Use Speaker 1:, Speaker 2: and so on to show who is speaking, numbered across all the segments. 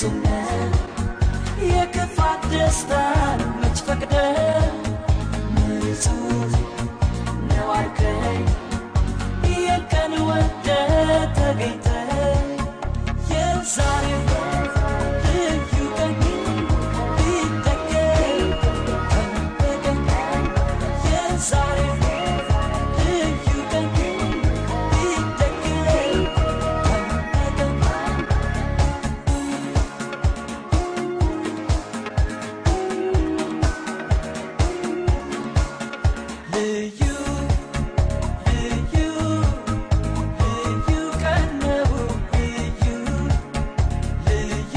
Speaker 1: ስነት የክፋት ደስታን መች ፈቅደ ንጹህ ነው አልከኝ የቀን ወደ ተገኝተ የዛሬው ልዩ ቀን ቢደገም በቀን የዛሬው ልዩ ቀን ቢደገም በቀን ልዩ ልዩ ልዩ ቀን ነው ልዩ ልዩ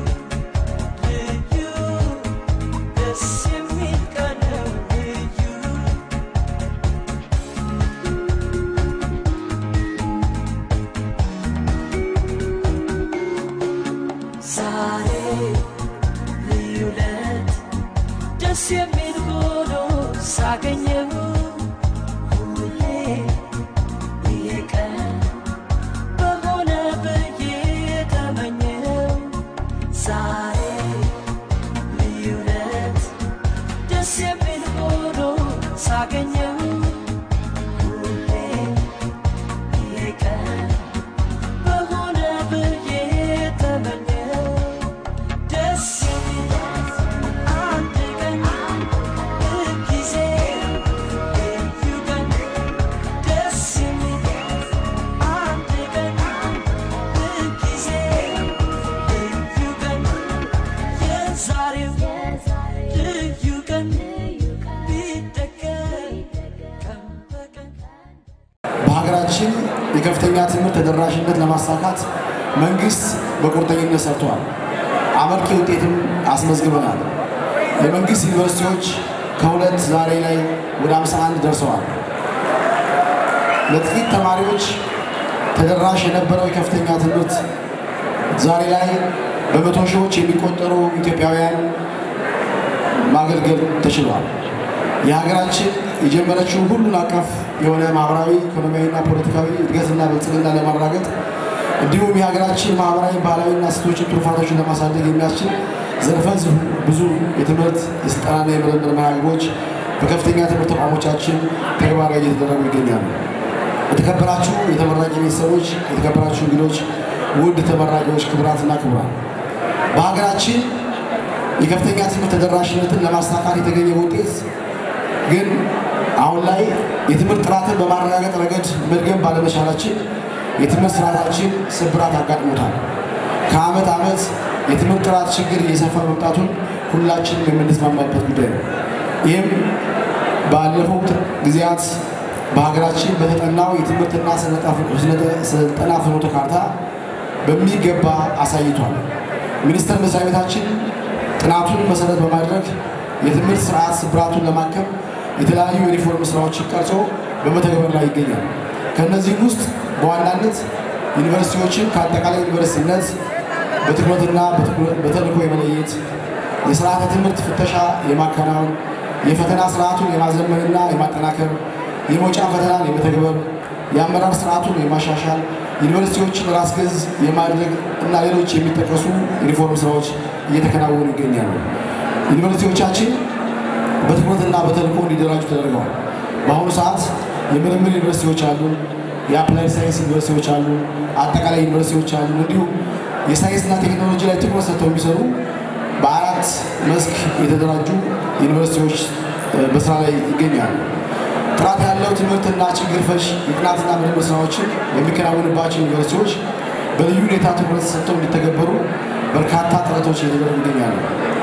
Speaker 1: ልዩ ደስ የሚል ቀን ነው ልዩ ዛሬ ልዩ ለት ደስ የሚል ሆኖ ሳገኘው ሁሌ ይሄ ቀን በሆነ ብዬ ተመኘው ዛሬ ልዩ ለት ደስ የሚል ሆኖ ሳገኘው ሁሌ ይሄ ቀን በሆነ ብዬ ተመኘው ደስ የሚል አንድ ቀን ጊዜ ልዩ ቀን ደስ የሚል አንድ ቀን ጊዜ ልዩ ቀን የዛሬው ልዩ ቀን ቢደገም ቀን በቀን
Speaker 2: በሀገራችን የከፍተኛ ትምህርት ተደራሽነት ለማሳካት መንግስት በቁርጠኝነት ሰርቷል። አመርቂ ውጤትም አስመዝግበናል። የመንግስት ዩኒቨርሲቲዎች ከሁለት ዛሬ ላይ ወደ 51 ደርሰዋል። ለጥቂት ተማሪዎች ተደራሽ የነበረው የከፍተኛ ትምህርት ዛሬ ላይ በመቶ ሺዎች የሚቆጠሩ ኢትዮጵያውያን ማገልገል ተችሏል። የሀገራችን የጀመረችው ሁሉን አቀፍ የሆነ ማህበራዊ፣ ኢኮኖሚያዊና ፖለቲካዊ እድገትና ብልጽግና ለማረጋገጥ እንዲሁም የሀገራችን ማህበራዊ፣ ባህላዊና እሴቶችን ትሩፋቶችን ለማሳደግ የሚያስችል ዘርፈ ብዙ የትምህርት የስልጠናና የምርምር መርሃ ግብሮች በከፍተኛ ትምህርት ተቋሞቻችን ተግባራዊ እየተደረጉ ይገኛሉ። የተከበራችሁ የተመራቂ ቤተሰቦች፣ የተከበራችሁ እንግዶች፣ ውድ ተመራቂዎች፣ ክቡራትና ክቡራን በሀገራችን የከፍተኛ ትምህርት ተደራሽነትን ለማሳካት የተገኘ ውጤት ግን አሁን ላይ የትምህርት ጥራትን በማረጋገጥ ረገድ መድገም ባለመቻላችን የትምህርት ስርዓታችን ስብራት አጋጥሞታል። ከዓመት ዓመት የትምህርት ጥራት ችግር እየሰፋ መምጣቱን ሁላችንም የምንስማማበት ጉዳይ ነው። ይህም ባለፉት ጊዜያት በሀገራችን በተጠናው የትምህርትና ስልጠና ፍኖተ ካርታ በሚገባ አሳይቷል። ሚኒስቴር መስሪያ ቤታችን ጥናቱን መሰረት በማድረግ የትምህርት ስርዓት ስብራቱን ለማከም የተለያዩ የሪፎርም ስራዎችን ቀርጾ በመተግበር ላይ ይገኛል። ከእነዚህም ውስጥ በዋናነት ዩኒቨርሲቲዎችን ከአጠቃላይ ዩኒቨርሲቲነት በትኩረትና በተልዕኮ የመለየት የስርዓተ ትምህርት ፍተሻ የማከናወን የፈተና ስርዓቱን የማዘመንና የማጠናከር የመውጫ ፈተናን የመተግበር የአመራር ስርዓቱን የማሻሻል ዩኒቨርሲቲዎችን ራስ ገዝ የማድረግ እና ሌሎች የሚጠቀሱ ሪፎርም ስራዎች እየተከናወኑ ይገኛሉ። ዩኒቨርሲቲዎቻችን በትኩረትና በተልዕኮ እንዲደራጁ ተደርገዋል። በአሁኑ ሰዓት የምርምር ዩኒቨርሲቲዎች አሉ፣ የአፕላይድ ሳይንስ ዩኒቨርሲቲዎች አሉ፣ አጠቃላይ ዩኒቨርሲቲዎች አሉ። እንዲሁም የሳይንስና ቴክኖሎጂ ላይ ትኩረት ሰጥተው የሚሰሩ በአራት መስክ የተደራጁ ዩኒቨርሲቲዎች በስራ ላይ ይገኛሉ። ጥራት ያለው ትምህርትና ችግር ፈሽ የጥናትና ምርምር ስራዎችን የሚከናወንባቸው ዩኒቨርሲቲዎች በልዩ ሁኔታ ትኩረት ሰጥተው እንዲተገበሩ በርካታ ጥረቶች እየተደረጉ ይገኛሉ።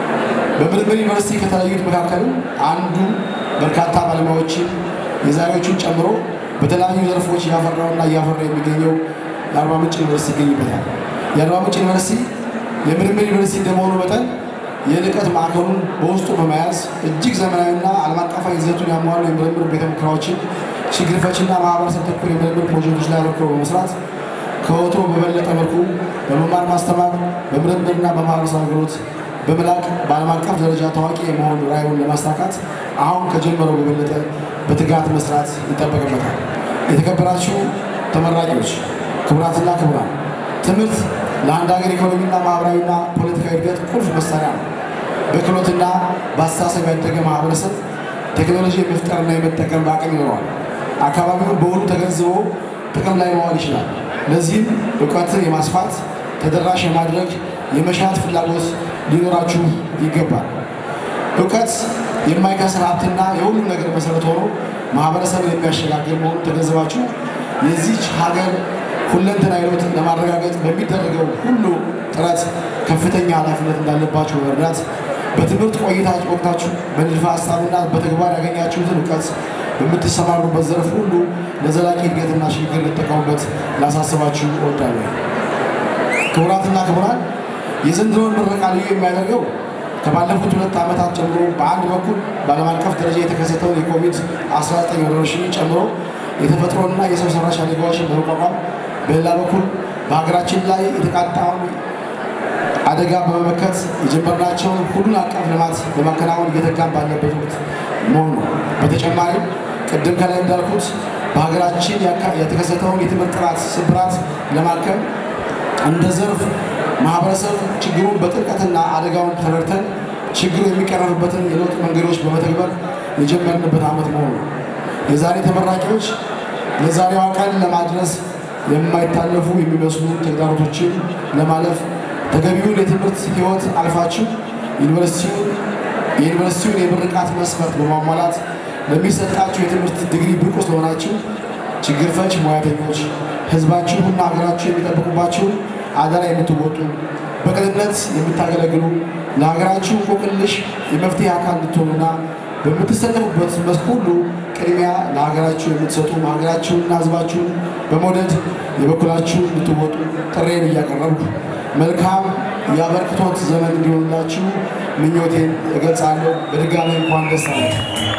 Speaker 2: በምርምር ዩኒቨርሲቲ ከተለያዩት መካከልም አንዱ በርካታ ባለሙያዎችን የዛሬዎቹን ጨምሮ በተለያዩ ዘርፎች እያፈራውና እያፈራ የሚገኘው የአርባ ምንጭ ዩኒቨርሲቲ ይገኝበታል። የአርባ ምንጭ ዩኒቨርሲቲ የምርምር ዩኒቨርሲቲ እንደመሆኑ መጠን የልቀት ማዕከሉን በውስጡ በመያዝ እጅግ ዘመናዊና ዓለም አቀፋዊ ይዘቱን ያሟሉ የምርምር ቤተ ሙከራዎችን፣ ችግር ፈችና ማህበረሰብ ተኮር የምርምር ፕሮጀክቶች ላይ አተኩሮ በመስራት ከወትሮ በበለጠ መልኩ በመማር ማስተማር፣ በምርምርና በማህበረሰብ አገልግሎት በመላቅ በዓለም አቀፍ ደረጃ ታዋቂ የመሆን ራዕዩን ለማሳካት አሁን ከጀመረው በበለጠ በትጋት መስራት ይጠበቅበታል። የተከበራችሁ ተመራቂዎች፣ ክቡራትና ክቡራን፣ ትምህርት ለአንድ ሀገር ኢኮኖሚና ማህበራዊና ፖለቲካዊ እድገት ቁልፍ መሳሪያ ነው። በክህሎትና በአስተሳሰብ ያደገ ማህበረሰብ ቴክኖሎጂ የመፍጠርና የመጠቀም አቅም ይኖረዋል። አካባቢውን በሁሉ ተገንዝቦ ጥቅም ላይ መዋል ይችላል። ለዚህም እውቀትን የማስፋት ተደራሽ የማድረግ የመሻት ፍላጎት ሊኖራችሁ ይገባል። እውቀት የማይከስር ሀብትና የሁሉም ነገር መሰረት ሆኖ ማህበረሰብን የሚያሸጋግር መሆኑን ተገንዝባችሁ የዚች ሀገር ሁለንተናዊ ለውጥ ለማረጋገጥ በሚደረገው ሁሉ ጥረት ከፍተኛ ኃላፊነት እንዳለባችሁ በመረዳት በትምህርት ቆይታ ወቅታችሁ በንድፈ ሀሳብና በተግባር ያገኛችሁትን እውቀት በምትሰማሩበት ዘርፍ ሁሉ ለዘላቂ እድገትና ሽግግር ልጠቀሙበት ላሳስባችሁ እወዳለሁ። ክቡራትና ክቡራን የዘንድሮውን ምረቃ ልዩ የሚያደርገው ከባለፉት ሁለት ዓመታት ጀምሮ በአንድ በኩል በዓለም አቀፍ ደረጃ የተከሰተውን የኮቪድ-19 ወረርሽኝ ጨምሮ የተፈጥሮና የሰው ሰራሽ አደጋዎችን በመቋቋም በሌላ በኩል በሀገራችን ላይ የተቃጣውን አደጋ በመመከት የጀመርናቸውን ሁሉን አቀፍ ልማት ለማከናወን እየተጋን ባለበት ወቅት መሆኑ ነው። በተጨማሪም ቅድም ከላይ እንዳልኩት በሀገራችን የተከሰተውን የትምህርት ጥራት ስብራት ለማከም እንደ ዘርፍ ማህበረሰብ ችግሩን በጥልቀትና አደጋውን ተረድተን ችግሩ የሚቀረፍበትን የለውጥ መንገዶች በመተግበር የጀመርንበት ዓመት መሆኑ ነው። የዛሬ ተመራቂዎች ለዛሬዋ ቀን ለማድረስ የማይታለፉ የሚመስሉ ተግዳሮቶችን ለማለፍ ተገቢውን የትምህርት ሕይወት አልፋችሁ የዩኒቨርሲቲውን የምርቃት መስፈርት በማሟላት ለሚሰጣችሁ የትምህርት ዲግሪ ብቁ ስለሆናችሁ ችግር ፈች ሙያተኞች ህዝባችሁና ሀገራችሁ የሚጠብቁባችሁን አደራ የምትወጡ በቅንነት የምታገለግሉ ለሀገራችሁ እንቆቅልሽ የመፍትሄ አካል እንድትሆኑና በምትሰለፉበት መስክ ሁሉ ቅድሚያ ለሀገራችሁ የምትሰጡ ሀገራችሁንና ህዝባችሁን በመውደድ የበኩላችሁን እንድትወጡ ጥሬን እያቀረብኩ መልካም የአበርክቶት ዘመን እንዲሆንላችሁ ምኞቴን እገልጻለሁ። በድጋሚ እንኳን ደስ አለ።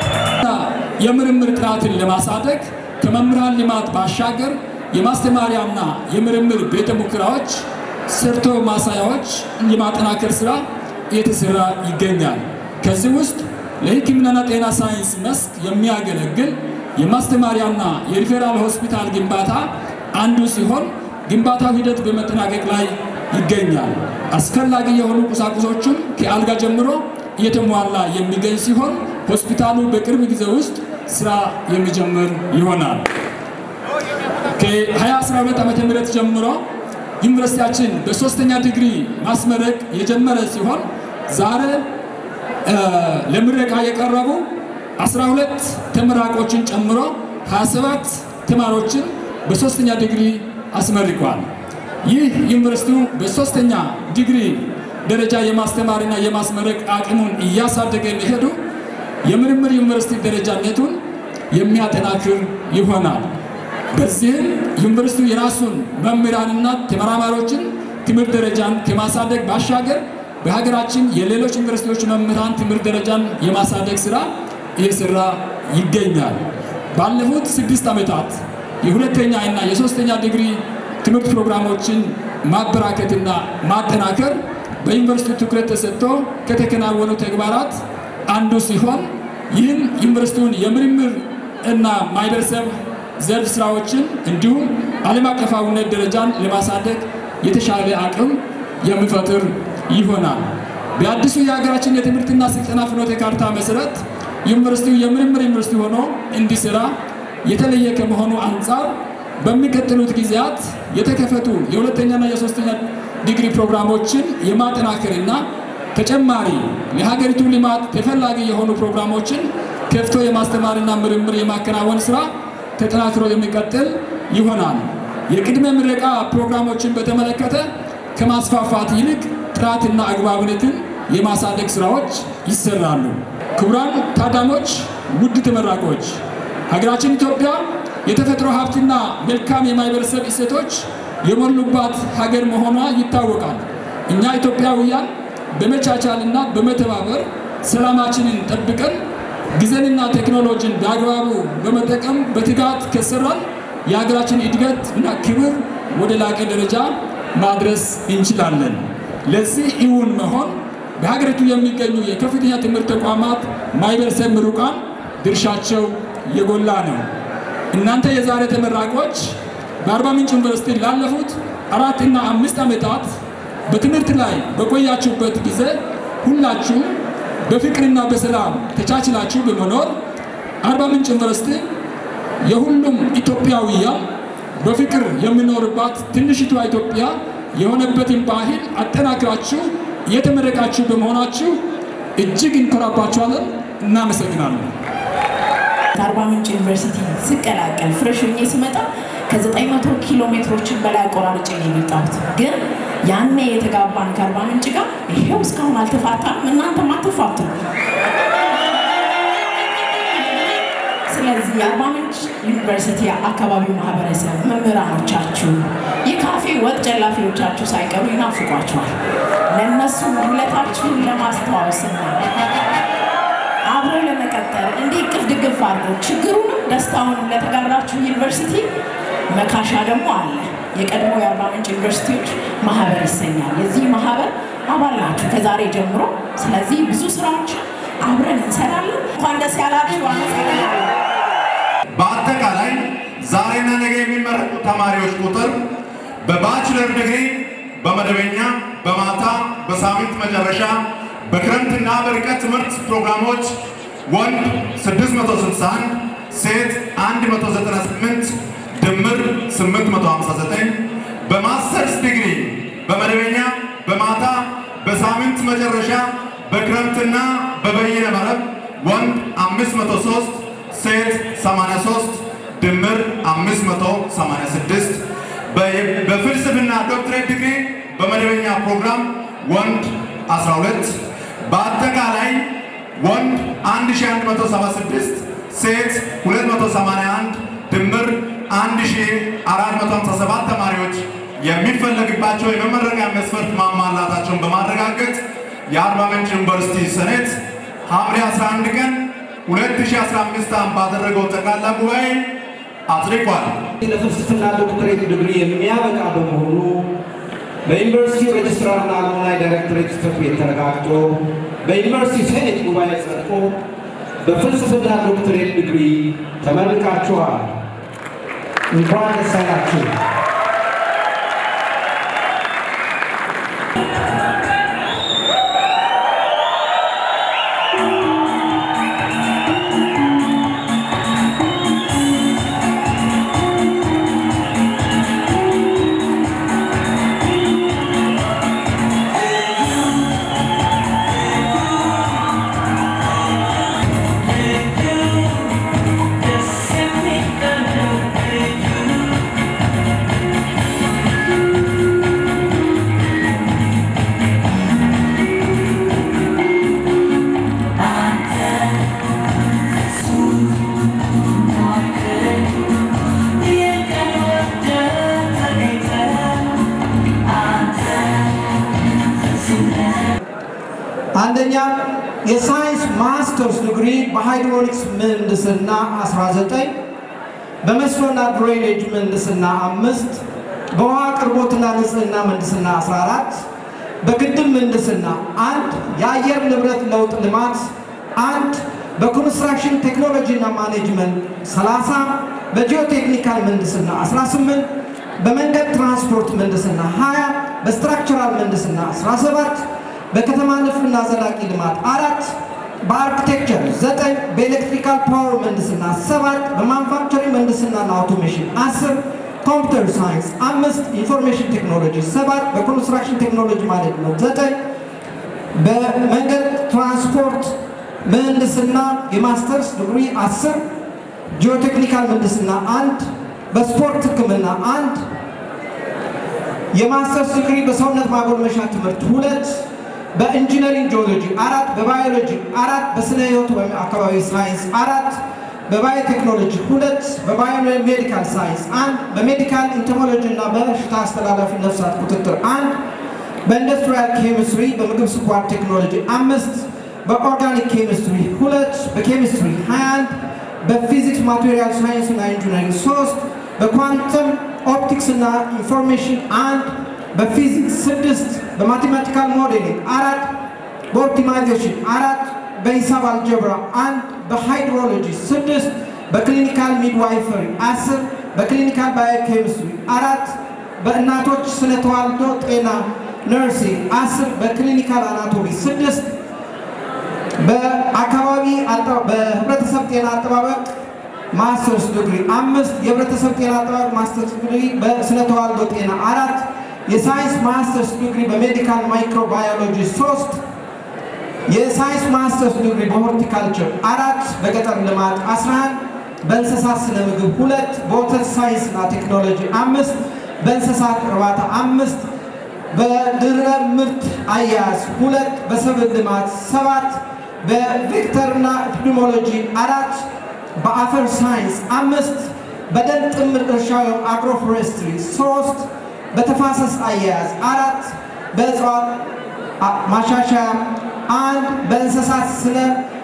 Speaker 3: የምርምር ጥራትን ለማሳደግ ከመምህራን ልማት ባሻገር የማስተማሪያና የምርምር ቤተ ሙከራዎች ሰርቶ ማሳያዎች የማጠናከር ስራ እየተሰራ ይገኛል። ከዚህ ውስጥ ለሕክምናና ጤና ሳይንስ መስክ የሚያገለግል የማስተማሪያና የሪፌራል ሆስፒታል ግንባታ አንዱ ሲሆን ግንባታው ሂደት በመጠናቀቅ ላይ ይገኛል። አስፈላጊ የሆኑ ቁሳቁሶቹም ከአልጋ ጀምሮ እየተሟላ የሚገኝ ሲሆን ሆስፒታሉ በቅርብ ጊዜ ውስጥ ስራ የሚጀምር ይሆናል። ከ2012 ዓ ም ጀምሮ ዩኒቨርሲቲያችን በሶስተኛ ዲግሪ ማስመረቅ የጀመረ ሲሆን ዛሬ ለምረቃ የቀረቡ 12 ተመራቆችን ጨምሮ 27 ተማሪዎችን በሶስተኛ ዲግሪ አስመርቋል። ይህ ዩኒቨርሲቲው በሶስተኛ ዲግሪ ደረጃ የማስተማርና የማስመረቅ አቅሙን እያሳደገ መሄዱ የምርምር ዩኒቨርሲቲ ደረጃነቱን የሚያጠናክር ይሆናል። በዚህም ዩኒቨርሲቲው የራሱን መምህራንና ተመራማሪዎችን ትምህርት ደረጃን ከማሳደግ ባሻገር በሀገራችን የሌሎች ዩኒቨርሲቲዎች መምህራን ትምህርት ደረጃን የማሳደግ ስራ እየሰራ ይገኛል። ባለፉት ስድስት ዓመታት የሁለተኛ እና የሶስተኛ ዲግሪ ትምህርት ፕሮግራሞችን ማበራከትና ማጠናከር በዩኒቨርሲቲው ትኩረት ተሰጥቶ ከተከናወኑ ተግባራት አንዱ ሲሆን ይህም ዩኒቨርሲቲውን የምርምር እና ማህበረሰብ ዘርፍ ስራዎችን እንዲሁም ዓለም አቀፋዊነት ደረጃን ለማሳደግ የተሻለ አቅም የሚፈጥር ይሆናል። በአዲሱ የሀገራችን የትምህርትና ስልጠና ፍኖተ ካርታ መሰረት ዩኒቨርሲቲው የምርምር ዩኒቨርሲቲ ሆኖ እንዲሰራ የተለየ ከመሆኑ አንጻር በሚቀጥሉት ጊዜያት የተከፈቱ የሁለተኛና የሶስተኛ ዲግሪ ፕሮግራሞችን የማጠናከርና ተጨማሪ ለሀገሪቱ ልማት ተፈላጊ የሆኑ ፕሮግራሞችን ከፍቶ የማስተማርና ምርምር የማከናወን ስራ ተጠናክሮ የሚቀጥል ይሆናል። የቅድመ ምረቃ ፕሮግራሞችን በተመለከተ ከማስፋፋት ይልቅ ጥራትና አግባብነትን የማሳደግ ስራዎች ይሰራሉ። ክቡራን ታዳሞች፣ ውድ ተመራቂዎች፣ ሀገራችን ኢትዮጵያ የተፈጥሮ ሀብትና መልካም የማህበረሰብ እሴቶች የሞሉባት ሀገር መሆኗ ይታወቃል። እኛ ኢትዮጵያውያን በመቻቻልና በመተባበር ሰላማችንን ጠብቀን ጊዜንና ቴክኖሎጂን በአግባቡ በመጠቀም በትጋት ከሰራን የሀገራችን እድገት እና ክብር ወደ ላቀ ደረጃ ማድረስ እንችላለን። ለዚህ እውን መሆን በሀገሪቱ የሚገኙ የከፍተኛ ትምህርት ተቋማት ማህበረሰብ ምሩቃን ድርሻቸው የጎላ ነው። እናንተ የዛሬ ተመራቂዎች በአርባ ምንጭ ዩኒቨርሲቲ ላለፉት አራት እና አምስት ዓመታት በትምህርት ላይ በቆያችሁበት ጊዜ ሁላችሁ በፍቅርና በሰላም ተቻችላችሁ በመኖር አርባ ምንጭ ዩኒቨርሲቲ የሁሉም ኢትዮጵያውያን በፍቅር የሚኖርባት ትንሽቷ ኢትዮጵያ የሆነበትን ባህል አጠናክራችሁ እየተመረቃችሁ በመሆናችሁ እጅግ እንኮራባችኋለን። እናመሰግናለን።
Speaker 4: ከአርባ ምንጭ ዩኒቨርሲቲ ስቀላቀል ፍሬሽ ሆኜ ስመጣ ከ900 ኪሎ ሜትሮችን በላይ አቆራርጬ ነው የመጣሁት። ግን ያኔ የተጋባን ከአርባ ምንጭ ጋር ይሄው እስካሁን አልተፋታም። እናንተም አትፋቱ። ስለዚህ የአርባ ምንጭ ዩኒቨርሲቲ አካባቢው ማህበረሰብ፣ መምህራኖቻችሁ፣ የካፌ ወጥ ጨላፊዎቻችሁ ሳይቀሩ ይናፍቋቸዋል። ለእነሱ ውለታችሁን ለማስተዋወስና አብሮ ለመቀጠል እንዲህ እቅፍ ድግፍ አድርጎ ችግሩንም ደስታውንም ለተጋራችሁ ዩኒቨርሲቲ መካሻ ደግሞ አለ። የቀድሞ የአርባ ምንጭ ዩኒቨርሲቲዎች ማህበር ይሰኛል። የዚህ ማህበር አባል ናችሁ ከዛሬ ጀምሮ። ስለዚህ ብዙ ስራዎችን አብረን እንሰራለን። እንኳን ደስ ያላችሁ። አመሰግናለሁ።
Speaker 5: በአጠቃላይ ዛሬና ነገ የሚመረቁ ተማሪዎች ቁጥር በባችለር ዲግሪ በመደበኛ በማታ በሳምንት መጨረሻ በክረምትና በርቀት ትምህርት ፕሮግራሞች ወንድ 661 ሴት 198 ድምር 859 በማስተርስ ዲግሪ በመደበኛ በማታ በሳምንት መጨረሻ በክረምትና በበይነ መረብ ወንድ 503 ሴት 83 ድምር 586 በፍልስፍና ዶክትሬት ዲግሪ በመደበኛ ፕሮግራም ወንድ 12 በአጠቃላይ ወንድ 1176 ሴት 281 ድምር 1457 ተማሪዎች የሚፈለግባቸው የመመረቂያ መስፈርት ማሟላታቸውን በማረጋገጥ የአርባ ምንጭ ዩኒቨርሲቲ ሴኔት ሐምሌ 11 ቀን 2015 ዓ.ም ባደረገው ጠቅላላ ጉባኤ አጽድቋል።
Speaker 6: ለፍልስፍና ዶክትሬት ዲግሪ የሚያበቃ በመሆኑ በዩኒቨርሲቲ ሬጅስትራርና አልሙናይ ዳይሬክቶሬት ጽሕፈት ቤት ተረጋግጦ በዩኒቨርሲቲ ሴኔት ጉባኤ ጸድቆ በፍልስፍና ዶክትሬት ዲግሪ ተመርቃችኋል። እንኳን ደስ አላችሁ።
Speaker 7: አንደኛ የሳይንስ ማስተርስ ዲግሪ በሃይድሮሊክስ ምህንድስና 19 በመስኖና ድሬኔጅ ምህንድስና አምስት በውሃ አቅርቦትና ንጽህና ምህንድስና 14 በግድብ ምህንድስና አንድ የአየር ንብረት ለውጥ ልማት አንድ በኮንስትራክሽን ቴክኖሎጂ እና ማኔጅመንት 30 በጂኦቴክኒካል ምህንድስና 18 በመንገድ ትራንስፖርት ምህንድስና 20 በስትራክቸራል ምህንድስና 17 በከተማ ንድፍና ዘላቂ ልማት አራት በአርኪቴክቸር ዘጠኝ በኤሌክትሪካል ፓወር ምህንድስና ሰባት በማኑፋክቸሪንግ ምህንድስናና አውቶሜሽን አስር ኮምፒውተር ሳይንስ አምስት ኢንፎርሜሽን ቴክኖሎጂ ሰባት በኮንስትራክሽን ቴክኖሎጂ ማኔጅመንት ዘጠኝ በመንገድ ትራንስፖርት ምህንድስና የማስተርስ ዲግሪ አስር ጂኦቴክኒካል ምህንድስና አንድ በስፖርት ሕክምና አንድ የማስተርስ ዲግሪ በሰውነት ማጎልመሻ ትምህርት ሁለት በኢንጂነሪንግ ጂኦሎጂ አራት በባዮሎጂ አራት በስነ ህይወት ወይም አካባቢ ሳይንስ አራት በባዮቴክኖሎጂ ሁለት በባዮሜዲካል ሳይንስ አንድ በሜዲካል ኢንቶሞሎጂ እና በሽታ አስተላላፊ ነፍሳት ቁጥጥር አንድ በኢንዱስትሪያል ኬሚስትሪ በምግብ ስኳር ቴክኖሎጂ አምስት በኦርጋኒክ ኬሚስትሪ ሁለት በኬሚስትሪ 21 በፊዚክስ ማቴሪያል ሳይንስ እና ኢንጂነሪንግ ሶስት በኳንተም ኦፕቲክስ እና ኢንፎርሜሽን አንድ በፊዚክስ ስድስት በማቴማቲካል ሞዴሊንግ አራት በኦፕቲማይዜሽን አራት በሂሳብ አልጀብራ አንድ በሃይድሮሎጂ ስድስት በክሊኒካል ሚድዋይፈሪ አስር በክሊኒካል ባዮኬሚስትሪ አራት በእናቶች ስነ ተዋልዶ ጤና ነርሲንግ አስር በክሊኒካል አናቶሚ ስድስት በአካባቢ አጠ- በህብረተሰብ ጤና አጠባበቅ ማስተርስ ዲግሪ አምስት የህብረተሰብ ጤና አጠባበቅ ማስተርስ ዲግሪ በስነ ተዋልዶ ጤና አራት የሳይንስ ማስተርስ ዲግሪ በሜዲካል ማይክሮባዮሎጂ ሶስት የሳይንስ ማስተርስ ዲግሪ በሆርቲካልቸር አራት በገጠር ልማት 11 በእንስሳት ስነ ምግብ ሁለት በወተት ሳይንስ እና ቴክኖሎጂ አምስት በእንስሳት እርባታ አምስት በድህረ ምርት አያያዝ ሁለት በሰብል ልማት ሰባት በቬክተርና ኤፒዲሞሎጂ አራት በአፈር ሳይንስ አምስት በደን ጥምር እርሻ ወይም አግሮፎሬስትሪ ሶስት በተፋሰስ አያያዝ አራት በእጽዋት አ- ማሻሻያ አንድ በእንስሳት ስነ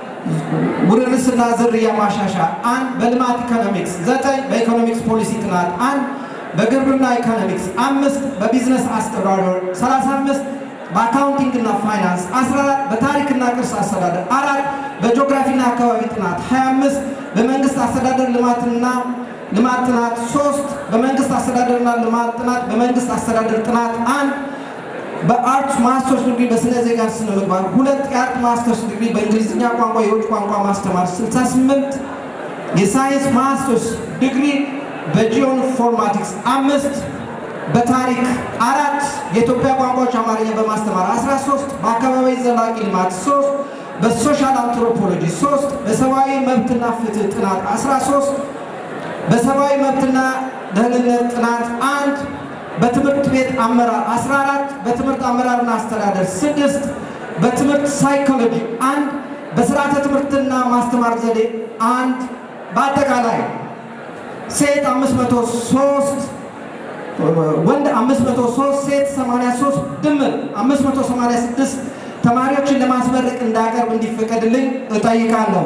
Speaker 7: ውርርስና ዝርያ ማሻሻያ አንድ በልማት ኢኮኖሚክስ ዘጠኝ በኢኮኖሚክስ ፖሊሲ ጥናት አንድ በግብርና ኢኮኖሚክስ አምስት በቢዝነስ አስተዳደር 35 በአካውንቲንግ እና ፋይናንስ 14 በታሪክና ቅርስ አስተዳደር አራት በጂኦግራፊና አካባቢ ጥናት 25 በመንግስት አስተዳደር ልማትና ልማት ጥናት 3 በመንግስት አስተዳደርና ልማት ጥናት በመንግስት አስተዳደር ጥናት አንድ በአርት ማስተርስ ዲግሪ በስነ ዜጋ ስነ ምግባር ሁለት የአርት ማስተርስ ዲግሪ በእንግሊዝኛ ቋንቋ የውጭ ቋንቋ ማስተማር 68 የሳይንስ ማስተርስ ዲግሪ በጂኦኢንፎርማቲክስ አምስት በታሪክ አራት የኢትዮጵያ ቋንቋዎች አማርኛ በማስተማር 13 በአካባቢ ዘላቂ ልማት 3 በሶሻል አንትሮፖሎጂ 3 በሰብአዊ መብትና ፍትህ ጥናት 13 በሰብአዊ መብትና ደህንነት ጥናት አንድ በትምህርት ቤት አመራር 14 በትምህርት አመራርና አስተዳደር 6 በትምህርት ሳይኮሎጂ አንድ በስርዓተ ትምህርትና ማስተማር ዘዴ አንድ በአጠቃላይ ሴት 503 ወንድ 503 ሴት 83 ድምር 586 ተማሪዎችን ለማስመረቅ እንዳቀርብ እንዲፈቀድልኝ እጠይቃለሁ።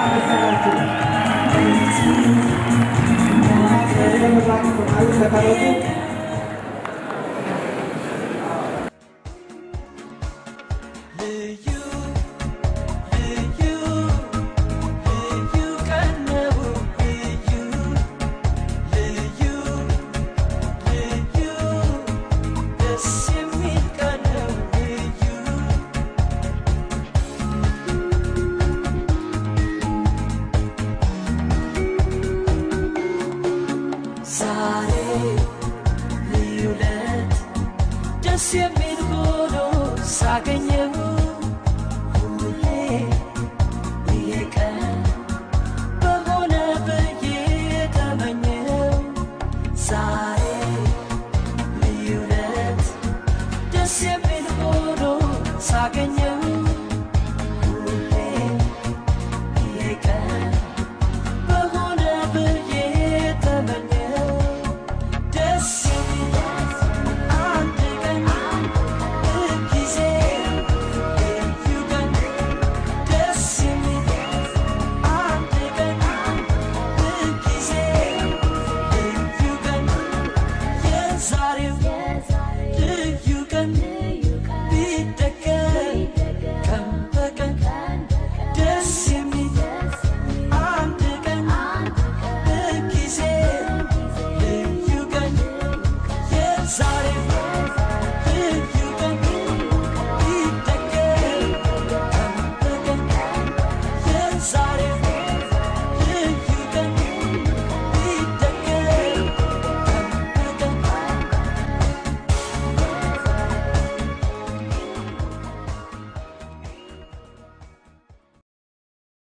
Speaker 1: ልዩ ልዩ ልዩ ቀን ነው ልዩ ልዩ ልዩ ደስ የሚል ቀን ነው ልዩ ዛሬ ልዩ ለት ደስ የሚል ሆኖ ሳገኘው ሁሌ ይሄ ቀን በሆነ ብዬ ተመኘው ዛሬ ልዩ ለት ደስ የሚል ሆኖ ሳገኘው ሁሌ ይሄ ቀን በሆነ ብዬ ተመኘው ደስ የሚል አንድ ቀን ጊዜ ልዩ ቀን ደስ የሚል አንድ ቀን ጊዜ ልዩ ቀን የዛሬው ልዩ ቀን ቢደገም ቀን በቀን ደስ የሚል አንድ ቀን ጊዜ ልዩ ቀን የዛሬው